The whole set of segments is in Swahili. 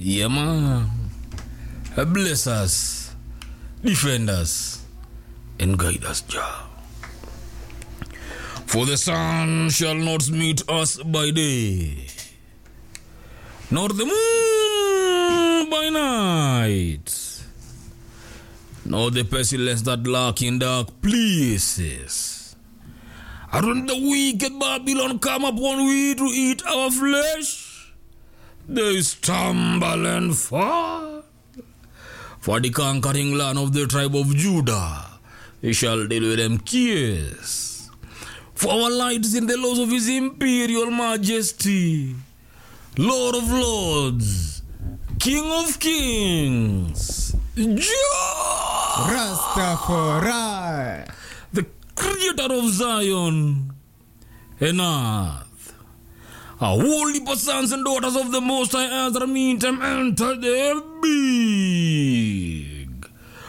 Yeah, man. Bless us, defend us, and guide us, Jah. For the sun shall not meet us by day, nor the moon by night, nor the pestilence that lurk in dark places. And when the wicked Babylon come upon we to eat our flesh, they stumble and fall. For the conquering land of the tribe of Judah, he shall deal with them kiss. For our light is in the laws of his imperial majesty, Lord of lords, King of kings, Jah, Rastafari. the creator of Zion and earth. A holy sons and daughters of the Most High Ezra meantime enter the big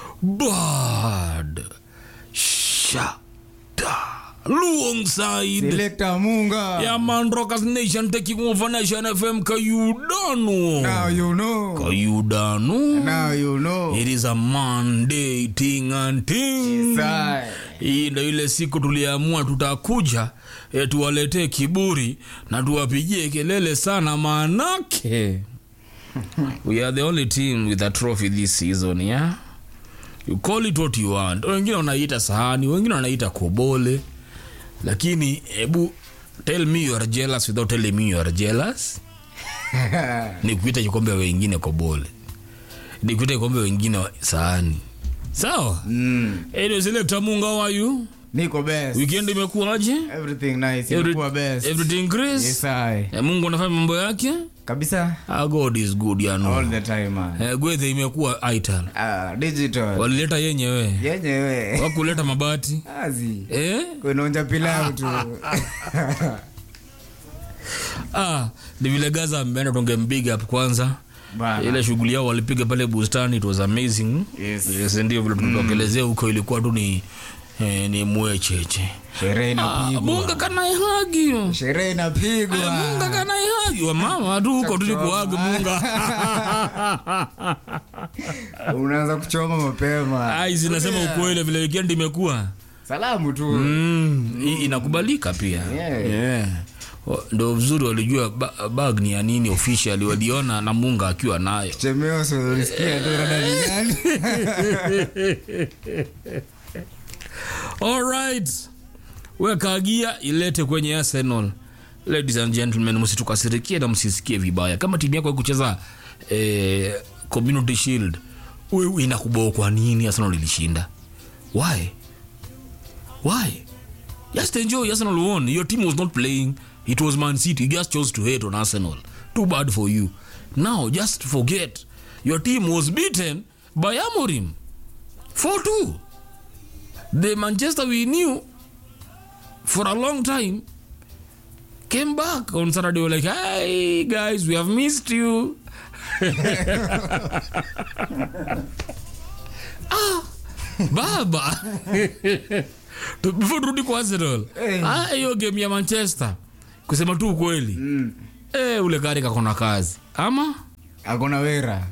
bad shada alongside Selector Munga. yeah man rockers nation taking over nation fm kayudano Now you know. kayudano Now you know. it is a monday ting and ting Sai. hii ndo ile siku tuliamua tutakuja e, tuwaletee kiburi na tuwapigie kelele sana maanake we are the only team with a trophy this season yeah you call it what you want wengine wanaita sahani wengine wanaita kobole lakini hebu tell me you are jealous without telling me you are jealous ni kuita kikombe wengine kobole ni kuita kikombe wengine wa- sahani sawa Mm. Anyway, selector Munga, how are you? Niko best. Weekend imekuwaje? Everything nice. Every- Ilikuwa best. Everything grace? Yes, I. Eh, Mungu anafanya mambo yake? Kabisa. Ah, God is good ya All no. the time man. Eh, gwethe imekuwa ital. Ah, digital. Walileta yenyewe. Yenyewe. Wakuleta mabati. Azi. Eh? Kunaonja pilau tu. Ah, ni vile Gaza ameenda tungempiga up kwanza. Bana. Ile shughuli yao walipiga pale bustani it was amazing. Yes. Yes, ndio vile tulitokelezea huko ilikuwa tu ni eh, ni mwecheche. Sherehe Ah, inapigwa. Munga kana ihagi. Sherehe Eh, Munga inapigwa. kana ihagi. Wa mama tu huko tulikuaga Munga. Unaanza kuchoma mapema. Ai, zinasema ukweli vile weekend imekuwa. Salamu tu. Mm, i- inakubalika pia. Yeah. Yeah. Wa- Ndo vizuri walijua ba- bag ni ya nini official waliona na Munga akiwa nayo. Chemeo sio ulisikia tu rada ni gani? All right. Weka gia ilete kwenye Arsenal. Ladies and gentlemen, msitukasirikie na msisikie vibaya. Kama timu yako haikucheza eh, Community Shield, wewe inakuboa kwa nini Arsenal ilishinda? Why? Why? Just enjoy Arsenal won. Your team was not playing. It was Man City. You just chose to hate on Arsenal. Too bad for you. Now just forget. Your team was beaten by Amorim. 4-2. The Manchester we knew for a long time came back on Saturday. Were like, "Hey guys, we have missed you." ah, baba. Tu- Before turudi kwa Arsenal, Eh. ah, hiyo game ya Manchester, kusema tu ukweli Mm. eh, ule gari kakona kazi ama Hakuna wera.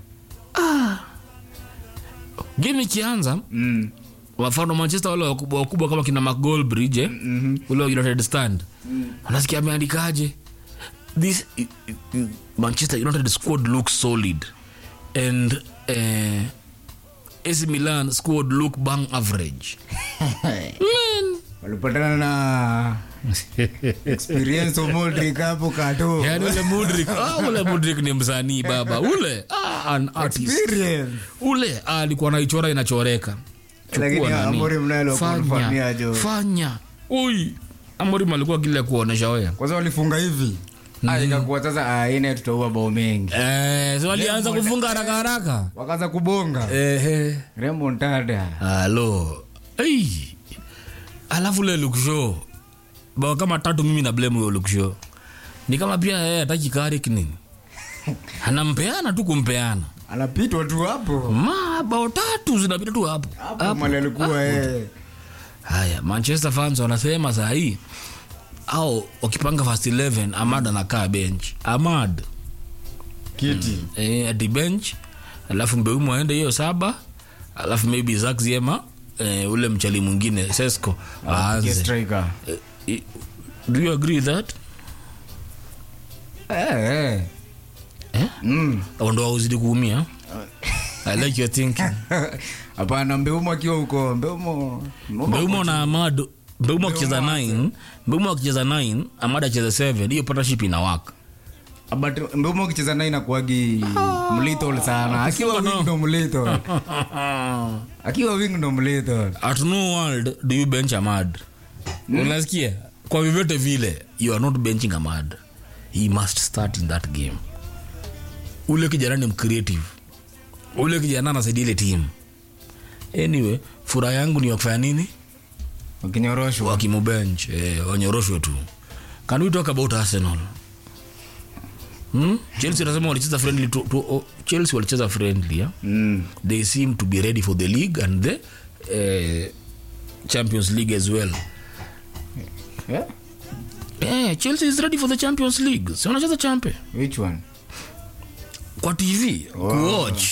game ikianza Mm. wafano manchester wale wakubwa wakubwa kama kina mcgolbridge eh? Mhm. ule wa united stand unasikia ameandikaje this i- i- i- manchester united squad looks solid and uh, AC Milan squad look bang average Man. Walipatana na experience of Modric hapo kato. yani ule mudrik ah, ule mudrik ni msanii baba ule ah, an artist Experience. ule ah, alikuwa naichora inachoreka Chukua Lakini nani. Amorim naye alikuwa Fanya, anafanyia jo. fanya ui amorim alikuwa kile kuonesha wea Kwanza walifunga hivi. Ah, ikakuwa sasa ah, ine tutaua bao mengi. eh, so walianza kufunga haraka haraka Wakaanza kubonga. Ehe. Remontada. halo Ei. alafu le luksho bao kama tatu mimi na blame huyo luksho ni kama pia yeye hataki karik nini anampeana tu kumpeana Anapitwa tu hapo. ma bao tatu zinapita tu hapo Hapo mali alikuwa eh. haya manchester fans wanasema saa hii au wakipanga first 11 amad anakaa bench amad kiti eh, ati bench alafu mbeumo aende hiyo saba alafu maybe Zack Ziema eh, ule mchali mwingine Sesco Apige aanze striker Eh, i- do you agree with that eh eh eh? mm Au ndo auzidi kuumia I like your thinking hapana mbeumo akiwa huko mbeumo mbeumo na amad mbeumo akicheza 9 mbeumo akicheza 9 amad acheza 7 hiyo partnership inawaka but mbeumo akicheza naye inakuagi mlito sana akiwa kufunga wing ndo mlito akiwa wing ndo mlito at no world do you bench amad unasikia kwa vyovyote vile you are not benching amad he must start in that game ule kijana ni mcreative ule kijana anasaidia ile team anyway furaha yangu ni wakufanya nini wakinyoroshwa wakimubench eh, wanyoroshwe tu can we talk about arsenal hmm? chelsea anasema walicheza friendly tu, tu, oh, chelsea walicheza friendly yeah? mm they seem to be ready for the league and the uh, champions league as well yeah? eh, chelsea is ready for the champions league si wanacheza champe which one kwa tv kuwatch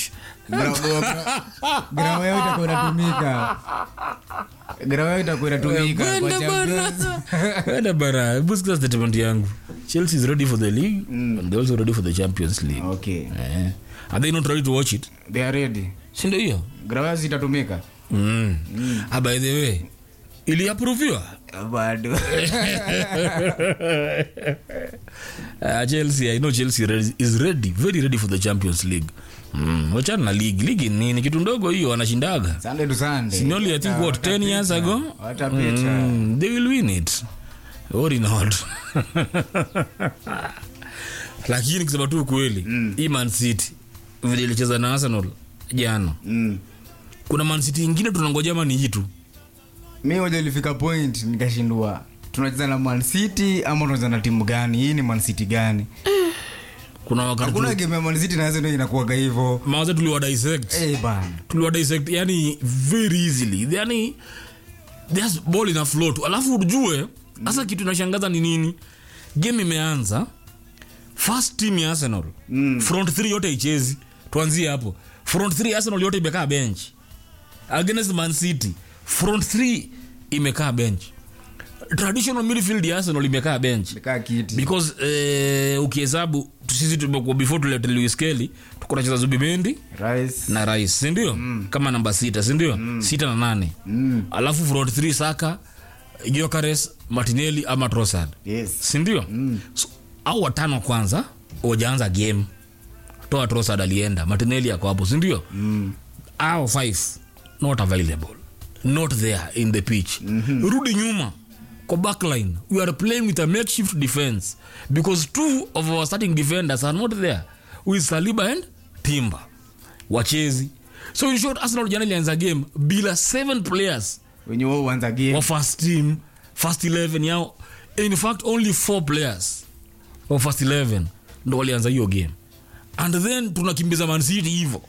grawa yao itakuwa inatumika grawa yao itakuwa inatumika kwa Kwenda Champions. bana. Kwenda bana hebu sikiza statement yangu chelsea is ready for the league and they also ready for the champions league okay eh. are they not ready to watch it they are ready sindo hiyo grawa yao zitatumika mm. ah, by the way iliaproviwa bado uh, chelsea i know chelsea re- is ready very ready for the champions league mm. wachana na league league ni ni kitu ndogo hiyo wanashindaga sunday to sunday Sinoli, I think, what, 10 years ago? watapita mm, they will win it or not lakini kusema tu ukweli mm. hii man city vile ilicheza na arsenal jana mm. kuna man city ingine tunangoja ma ni hii tu mi moja ilifika point nikashindua tunacheza na man city ama tunacheza na timu gani hii ni man city gani kuna wakati hakuna tu- game ya man city na Arsenal inakuwaga hivyo mawaza tuliwa dissect eh bana tuliwa dissect yani very easily yani there's ball ina float alafu ujue sasa kitu inashangaza ni nini game imeanza first team ya arsenal Mm. front three yote ichezi tuanzie hapo front three ya arsenal yote imekaa bench against man city front three imekaa bench traditional midfield ya arsenal imekaa bench kaa kiti because eh, ukihesabu sisi tumekuwa before tulete Lewis Kelly tuko nacheza Zubimendi rice na rais sindio mm. kama namba sita sindio mm. sita na nane mm. alafu front three saka Gyökeres martinelli ama trossard yes sindio mm. so, au watano kwanza wajaanza game toa trossard alienda martinelli ako hapo sindio mm. au five not available not there in the pitch mm-hmm. rudi nyuma kwa backline we are playing with a makeshift defense because two of our starting defenders are not there with saliba and timber wachezi so in short arsenal jana ilianza game bila seven players wenye wao uanza game wa first team first 11 yao in fact only four players wa first 11 ndo walianza hiyo game and then tunakimbiza mancity hivo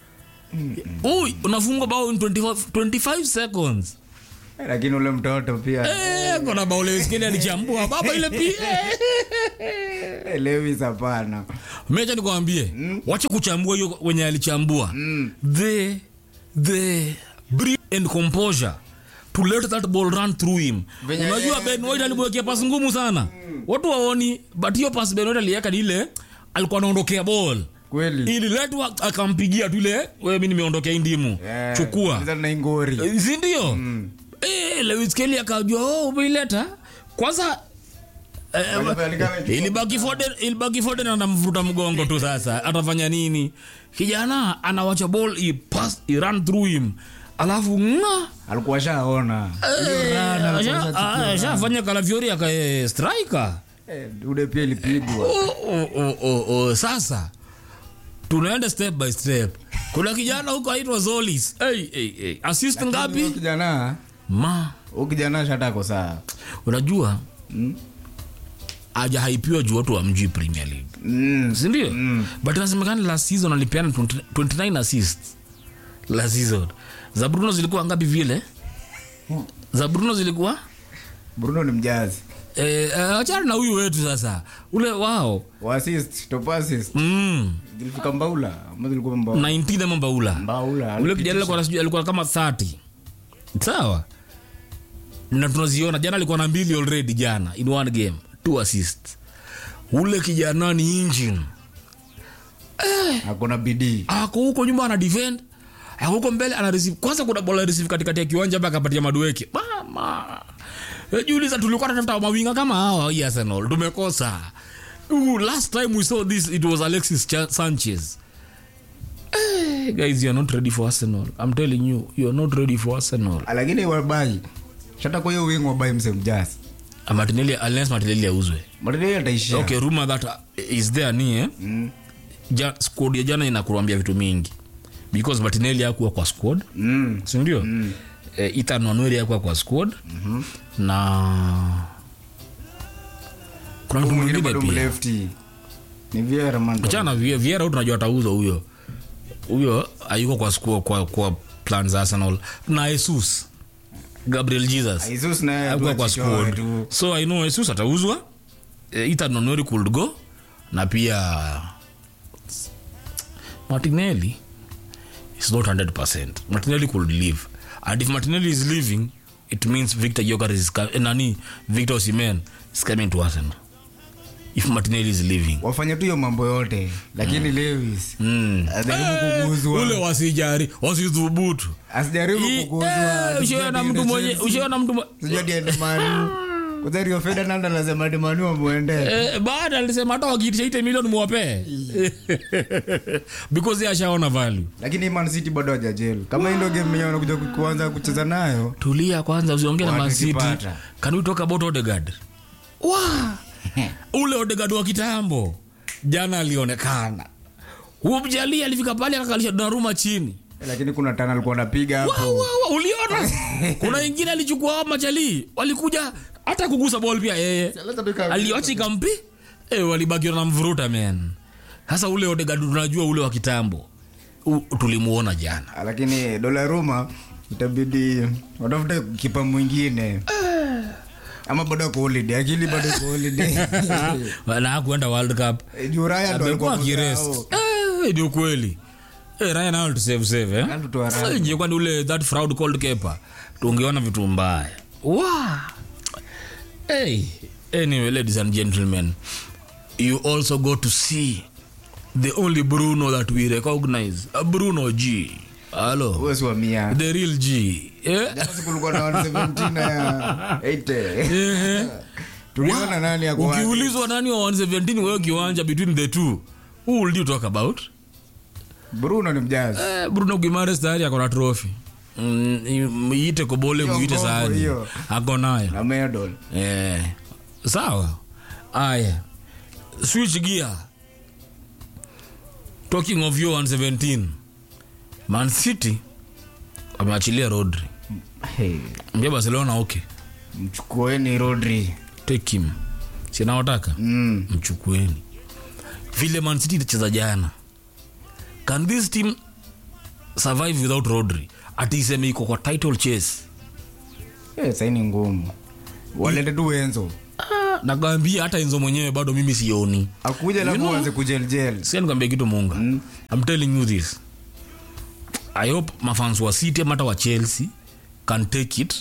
Ui, unafungwa bao in 25, 25 seconds lakini ule mtoto pia Eh, kona bao leskeli alichambua baba ile pia eh, Lewis hapana mecha nikwambie wache kuchambua hiyo wenye alichambua the the breed and composure to let that ball run through him Venye- unajua ben white alimwekea pasi ngumu sana watu waoni but hiyo pasi ben white aliweka ni ile alikuwa anaondokea ball kweli ililetwa akampigia tu ile wewe mi nimeondokea hii ndimu Eh, chukua cheza na ingori Eh, si ndio Eh, Lewis Kelly akajua oh, umeileta kwanza eh, Walipelekana chupa. ilibaki Foden ilibaki Foden anamvuta mgongo tu sasa atafanya nini kijana anawacha ball i pass i run through him alafu nga alikuwa shaona Hiyo run alikuwa ashachukia. ashafanya kalafiori akae striker Eh, ude pia ilipigwa oh, oh, oh, oh, oh. sasa tunaenda step by step kuna kijana huko aitwa zolis hey, hey, hey. assist Huyo ngapi kijana ma huyu kijana shatako saa unajua ajahaipiwa juu watu wamjui premier league mm. sindio mm. but inasemekana last season alipeana 20 29 assists last season za bruno zilikuwa ngapi vile za bruno zilikuwa bruno ni mjazi eh, eh, achana na huyu wetu sasa ule wao Wa assist, top assist. mm. zilifika mbaula ama zilikuwa mbaula 19 ama mbaula mbaula ule kijana alikuwa na sijui- alikuwa kama 30 sawa na tunaziona jana alikuwa na mbili already jana in one game two assist ule kijana ni engine akona bidii ako huko nyuma ana defend ako huko mbele ana receive kwanza kuna bola receive katikati ya kiwanja hapa akapatia madueke mama Eh, jiuliza tulikuwa tunatafuta mawinga kama hawa hii Arsenal tumekosa Ooh, last time we saw this it was Alexis Cha- Sanchez eh, guys you are not ready for Arsenal I'm telling you you are not ready for Arsenal lakini wabai shata kwa hiyo wingi wabai msemjasi Ah, Martinelli unless Martinelli auzwe matendeli ataishia okay rumor that uh, is there ni eh? Mm. ja, squad ya jana inakuambia vitu mingi because Martinelli hakuwa kwa squad Mm. sindio mm. eh, Ethan Wanweri hakuwa kwa squad mm-hmm. na kuna mtu mwingine mwingine bado pia mlefti ni Vieira man achana Vie- Vieira huyu tunajua atauza huyo huyo hayuko kwa, squad, kwa, kwa plan za Arsenal na Jesus Gabriel Jesus Jesus naye hakuwa kwa tuachichoe squad tu so I know Jesus atauzwa eh, Ethan Wanweri could go na pia Martinelli is not 100%. Martinelli could leave. And if Martinelli is leaving, it means Victor Joker is co- eh, nani Victor Osimhen is coming to Arsenal. If Martinelli is leaving. wafanye tu hiyo mambo yote lakini Lewis Mm. ajaribu ule kuguzwa wasijari wasidhubutu asijaribu I- kuguzwa eh, ushaona mtu mwenye ushaona mtu mwe- sijui ati aende Man U. Kwanza Rio Ferdinand anasema ati Man U wamuende Eh, baada alisema hata wakiitisha ite milioni muwapee because yeye ashaona value lakini Man City bado hajajel kama hii ndio game yenyewe wanakuja ku- kuanza kucheza nayo tulia kwanza usiongee na Watu Man City kipata. can we talk about Odegaard wa ule Odegaard wa kitambo jana alionekana huo mjali alifika pale akakalisha Donnarumma chini lakini kuna tana alikuwa anapiga Wa, hapo wa, wa, uliona kuna ingine alichukua hao machali walikuja hata kugusa ball pia yeye aliwacha ikampi eh, walibakiwa na mvuruta man sasa ule Odegaard tunajua ule wa kitambo U- tulimuona jana lakini Donnarumma itabidi watafute kipa mwingine ama bado ako holiday akili bado iko holiday na kuenda World Cup Eh, juu Ryan ndo amekuwa alikuwa akirest kusahau. Eh, ni ukweli Eh, Ryan Howard save save eh. Anatutoa Ryan. Sasa je, kwani ule that fraud called kepa tungeona vitu mbaya wow. hey. anyway ladies and gentlemen you also got to see the only Bruno that we recognize a Bruno G hello Huyo si wa mia the real G eh? Jana siku kulikuwa na 117 ya 80 Eh. tuliona nani ako wapi? ukiulizwa nani wa 117 wewe kiwanja between the two who will you talk about Bruno ni mjazi Eh, Bruno Guimaraes tayari ako na trophy Mm, muite kobole Hiyo muite ngombo sahani hiyo. ako nayo na medal eh. sawa aya switch gear talking of your 117 man city wameachilia rodri hey, mbia barcelona okay mchukueni Rodri take him sinawataka mm. mchukueni vile man city ilicheza jana can this team survive without rodri ati iseme iko kwa title chase Eh, saini ngumu walete tu Enzo Ah, nakwambia hata enzo mwenyewe bado mimi sioni akuja lafu know- anze kujeljel sia nikwambia kitu munga mm. I'm telling you this i hope mafans wa city ama hata wa chelsea can take it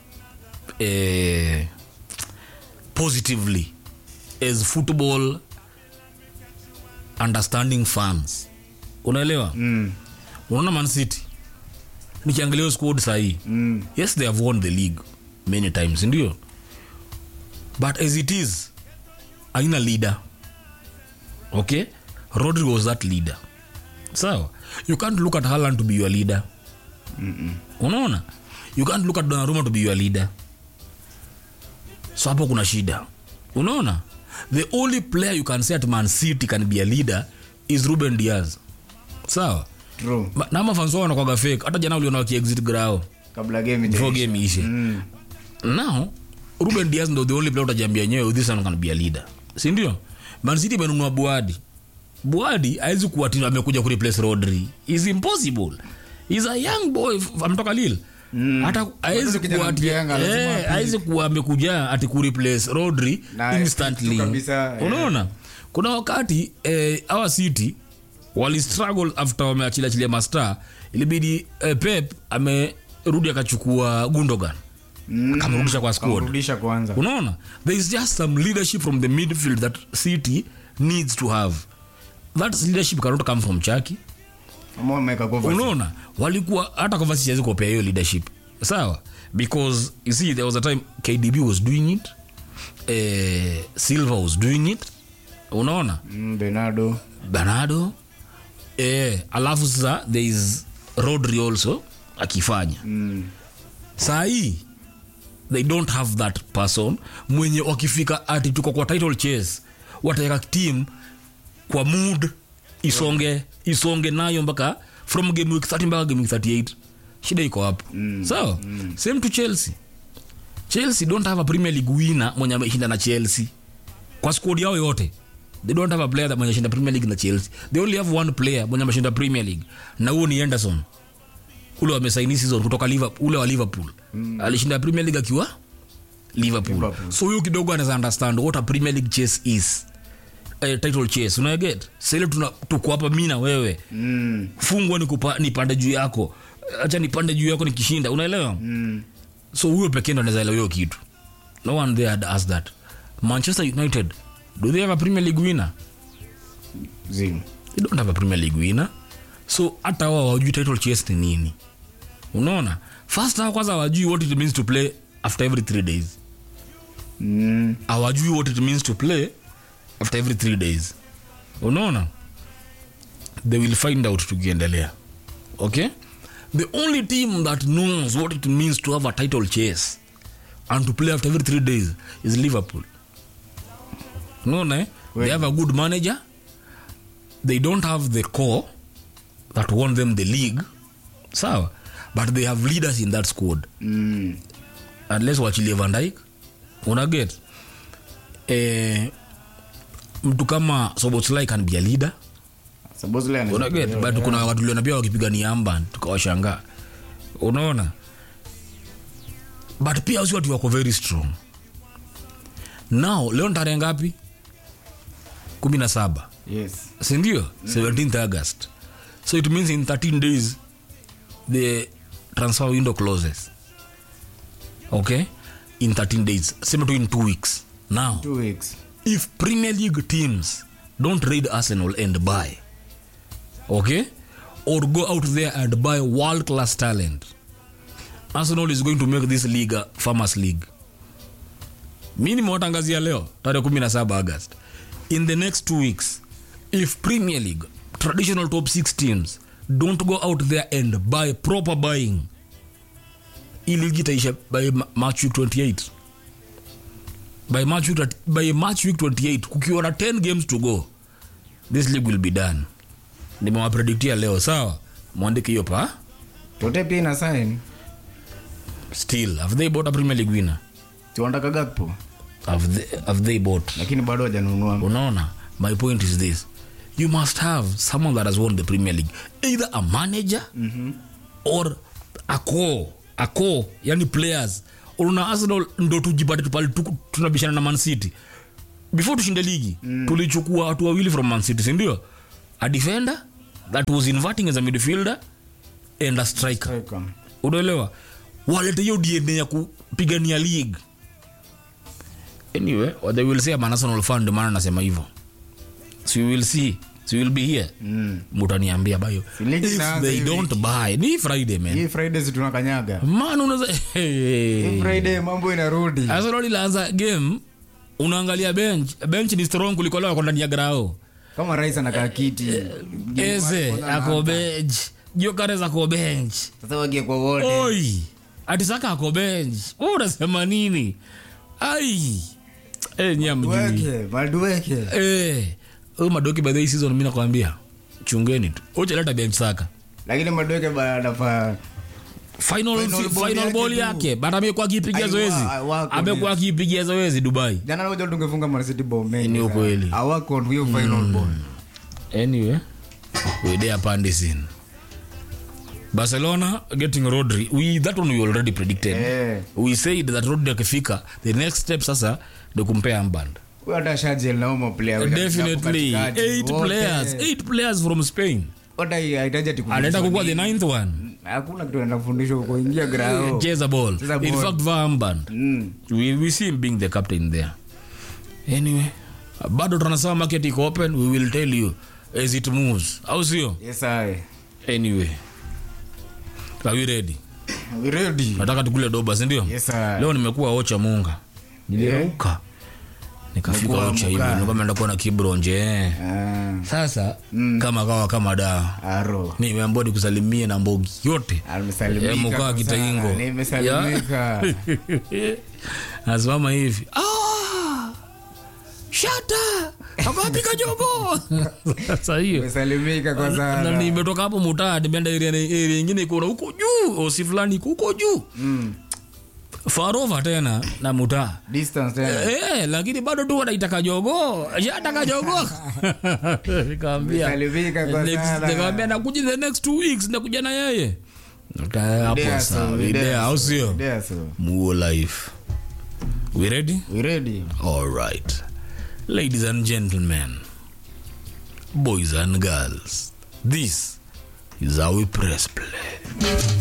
eh, positively as football understanding fans unaelewa mm. unaona man city nikiangalia hiyo squad sahii mm. yes they have won the league many times ndio but as it is aina leader okay rodri was that leader sawa you can't look at Haaland to be your leader unaona you can't look at Donnarumma to be your leader so hapo kuna shida unaona the only player you can say at man city can be a leader is ruben diaz sawa True. Ma- na mafanso wanakwaga fake hata jana uliona wakiexit grao kabla game before ijaisha. game ishe Mm. now ruben diaz ndo the only player utajambia nyewe this one can be a leader sindio mancity imenunua buadi buadi awezi kuwa ti amekuja kureplace rodri is impossible is a young boy f- ametoka lil hata awezi kijana kuwa ati- mjenga, lazima eh, apige. hawezi kuwa amekuja ati kureplace rodri Na instantly kitu kabisa, eh. unaona kuna wakati eh, our city wali struggle after wameachilachilia mastar ilibidi eh, pep amerudi akachukua gundogan Mm, Akamrudisha kwa squad. akamrudisha kwanza unaona there is just some leadership from the midfield that city needs to have that leadership cannot come from chaki ama wameweka Kovacic. unaona walikuwa hata Kovacic hawezi kuwapea hiyo leadership sawa because you see there was a time kdb was doing it eh, silver was doing it unaona Mm, Bernardo bernardo eh, alafu sasa there is rodri also akifanya mm. saa hii they don't have that person mwenye wakifika ati tuko kwa title chase wataweka team kwa mood isonge isonge nayo mpaka from game week 30 mpaka game week 38 shida iko hapo mm. sawa mm. same to chelsea chelsea don't have a premier league winner mwenye ameshinda na chelsea kwa squad yao yote they don't have a player that mwenye ameshinda premier league na chelsea they only have one player mwenye ameshinda premier league na huo ni anderson ule wamesaini season kutoka liverpool ule wa liverpool mm. alishinda premier league akiwa liverpool. Liverpool. so huyo kidogo anaweza understand what a premier league chase is uh, title chase unaget sile tuko hapa mi na wewe Mm. fungwa nikupa- nipande juu yako acha nipande juu yako nikishinda unaelewa Mm. so huyo pekee ndo anaweza elewa hiyo kitu no one there had asked that manchester united do they have a premier league winner Zim. they don't have a premier league winner so hata wao hawajui title chase ni nini unaona first hao kwanza hawajui what it means to play after every three days Mm. hawajui what it means to play after every three days unaona they will find out tukiendelea okay the only team that knows what it means to have a title chase and to play after every three days is liverpool unaona eh? they have a good manager they don't have the core that won them the league sawa but they have leaders in that squad Mm. unless wachilie Van Dijk unaget eh, mtu kama Soboslai can be a leader Szoboszlai anaweza unaget kuelewa, but kuna wakati tuliona pia wakipigania amban tukawashangaa unaona but pia si watu wako very strong now leo ni tarehe ngapi kumi na saba Yes. sindio 17th august so it means in 13 days the transfer window closes okay in 13 days sema tu in two weeks now Two weeks. if premier league teams don't raid arsenal and buy okay or go out there and buy world class talent arsenal is going to make this league a farmers league mi nimewatangazia leo tarehe 17 august in the next two weeks if premier league traditional top six teams don't go out there and buy proper buying hii ligi itaisha by ma- march week 28 by march week, by march week 28 kukiwa na 10 games to go this league will be done nimewaprediktia leo sawa mwandike hiyo pa Tote pia ina sign. still have they bought a premier league winner Tuandaka Gakpo. have they, have they bought Lakini bado hajanunua. unaona my point is this you must have someone that has won the premier league either a manager mm-hmm. or a core a core yani players una arsenal ndo tujipate pale tu- tunabishana na man city before tushinde ligi mm. tulichukua watu wawili from man city sindio a defender that was inverting as a midfielder and a striker Striker. unaelewa walete hiyo dna ya kupigania league anyway what they will say I'm an Arsenal fan ndio maana nasema hivyo so you will see so you will be here Mm. mutaniambia bayo Si ligi if inaanza they hivi. don't buy ni friday man Hii Friday si tunakanyaga. man unaweza Hii hey. Friday mambo inarudi. Arsenal ilianza game unaangalia bench bench ni strong kuliko leo wako ndani ya grao Kama rais anakaa kiti. eze ako bench jokares ako bench Sasa wagie kwa wote. oi atisaka ako bench Wewe unasema nini ai Eh, nyia mjui Weke, maduweke. Eh, huyu madoki by the way season mimi nakwambia chungeni tu uchaleta bench saka Lakini maduweke bado anafaa final Final ball final yake ball tu. yake but amekuwa akipigia Aiwa, zoezi wako amekuwa akipigia zoezi dubai jana loja tungefunga Man City bao mengi. Ni sana. ukweli. Hawako on hiyo final ball. anyway we there pandis barcelona getting rodri we, that one we already predicted Eh. we said that rodri akifika the next step sasa ni kumpea amband Huyo hata shajel na umo player. definitely Katikati. eight Wote. players eight players from spain Wote hahitaji ati anaenda kufundishwa kukuwa the nini. ninth one Hakuna kitu anaenda kufundishwa huko ingia grao. cheza ball Cheza in ball. fact vamband Mm. we, we see him being the captain there anyway bado tunasema market iko open we will tell you as it moves au sio Yes, I. anyway are we ready We ready? nataka tukule doba sindio Yes, I. leo nimekuwa ocha munga nilirauka nikafika Umekuwa ocha hivi muka. nikameenda kuwa na kibronje eh. Ah, sasa kama kawa kama dawa aro. nimeambua nikusalimie na mbogi yote Amesalimika Eh, mkaa kwa kitaingo. sana. Nimesalimika. nasimama hivi "Ah, shata akapika jogo sasa hiyo Nimesalimika kwa na sana. nimetoka hapo mutaa nimeenda area area ingine iko na huko juu osi fulani iko huko juu Mm. farova tena na mutaa Distance tena. Eh, lakini bado tu wanaitaka jogo shataka jogo nikamwambia Nimesalimika kwa next- sana. nikamwambia nakuja in the next two weeks nakuja na yeye Nika- hapo Idea sawa so, idea idea au so, sio idea so. muo life we ready We ready? all right ladies and gentlemen boys and girls this is how we press play